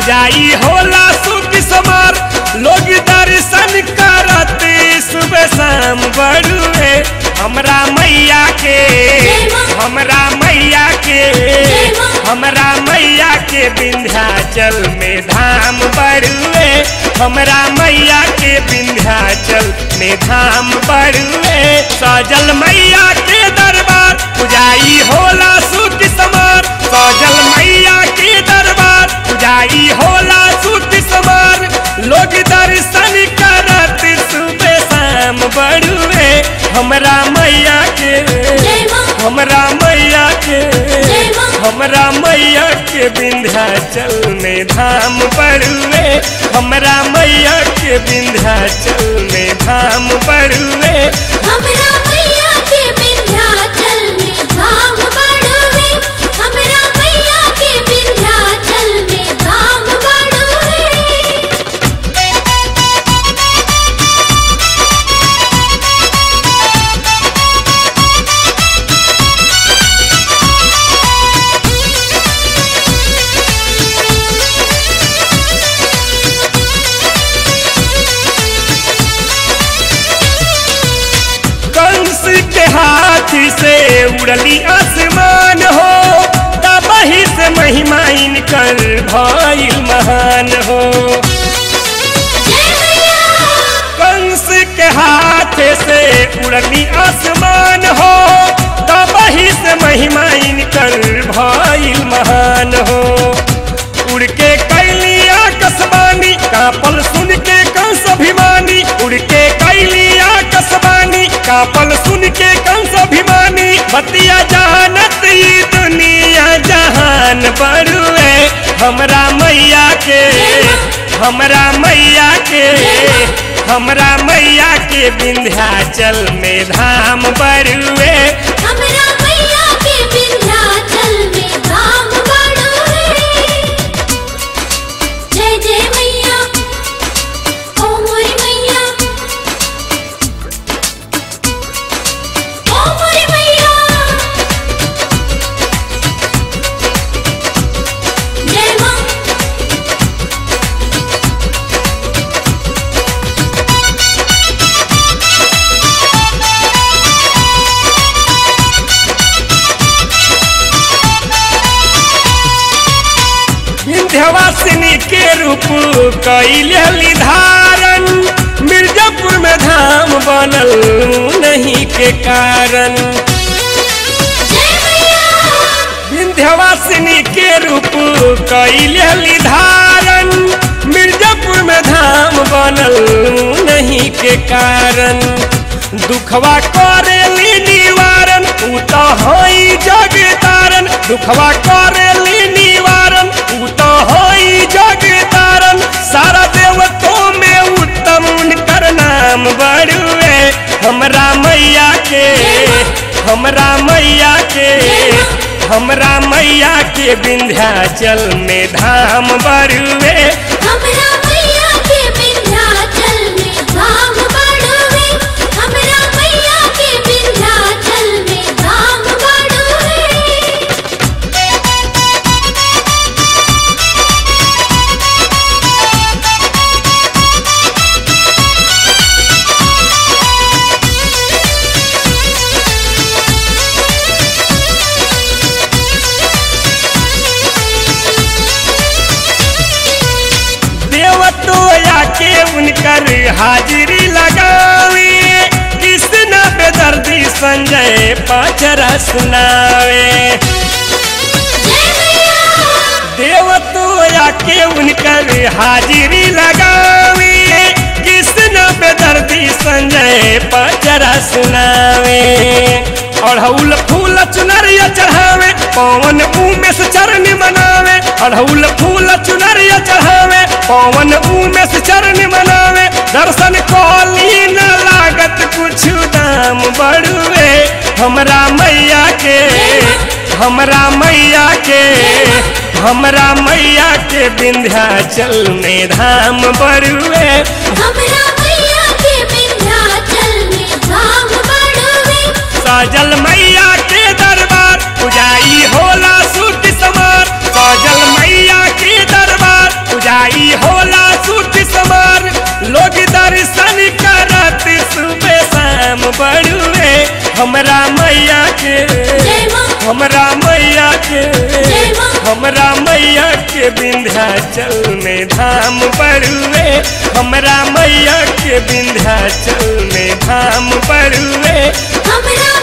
पुजाई होला सुख समार लोग दर्शन करत सुबह शाम बड़ुए हमरा मैया के हमरा मैया के हमरा मैया के विंध्याचल में धाम बड़ुए हमरा मैया के विंध्याचल में धाम बड़ुए सजल मैया के दरबार पुजाई होला सुख समार सजल मैया के दरबार पुजाई होला सुख समार लोग दर्शन करत सुबह शाम बड़ुए हमरा मैया के हमरा मैया के हमरा मैया के विंध्याचल में धाम बड़ुए हमरा मैया के विंध्याचल में धाम बड़ुए हमरा मैया के विंध्याचल में धाम बड़ुए हमरा मैया के विंध्याचल में धाम बड़ुए कंस के हाथ से उड़ली आसमान हो तबही से महिमा इनकर भइल महान हो जय मैया कंस के हाथ से उड़ली आसमान हो तबही से महिमा इनकर भइल महान हो उड़ के कैलिया कसबानी कापल सुन के कंस अभिमानी उड़ के कैलिया कसबानी कापल सुन के कंस अभिमानी बतिया जानत ई दुनिया जहान बड़ुए हमरा मैया के हमरा मैया के हमरा मैया के विंध्याचल में धाम बड़ुए हमरा मैया के विंध्याचल में धाम बड़ुए जय जय मैया ओ मोरी मैया ओ मोरी मैया जय मां विंध्यवासिनी के रूप कैली धारण मिर्जापुर में धाम बनल नहीं के कारण जय मैया विंध्यवासिनी के रूप कैली धारण मिर्जापुर में धाम बनल नहीं के कारण दुखवा करेली निवारण उ तो हई जग तारण दुखवा करेली निवारण उ तो हई जग तारण सारा देवतों में उत्तम उनकर नाम बड़ुए हमरा मैया के हमरा मैया के हमरा मैया के विंध्याचल में धाम बड़ुए हमरा मैया के विंध्याचल में धाम बड़ुए हमरा मैया के विंध्याचल में धाम बड़ुए देवतोया के उनकर हाजिरी लगावे कृष्ण बेदर्दी संजय पाचरा सुनावे जय मैया देवतोया के उनकर हाजिरी लगावे कृष्ण बेदर्दी संजय पाचरा सुनावे अढ़ौल फूल चुनरिया चढ़ावे पवन उमेश चरण मनावे अढ़ौल फूल चुनरिया चढ़ावे पवन उमेश चरण मनावे दर्शन कौली न लागत कुछ दाम बड़ुए हमरा मैया के हमरा मैया के हमरा मैया के विंध्याचल में धाम बड़ुए हमरा मैया के विंध्याचल में धाम बड़ुए सजल मैया के दरबार पुजाई होला सुख समार सजल मैया के दरबार हमरा मैया के जय माँ हमरा मैया के जय माँ हमरा मैया के विंध्याचल में धाम बड़ुए हमरा मैया के विंध्याचल में धाम बड़ुए हमरा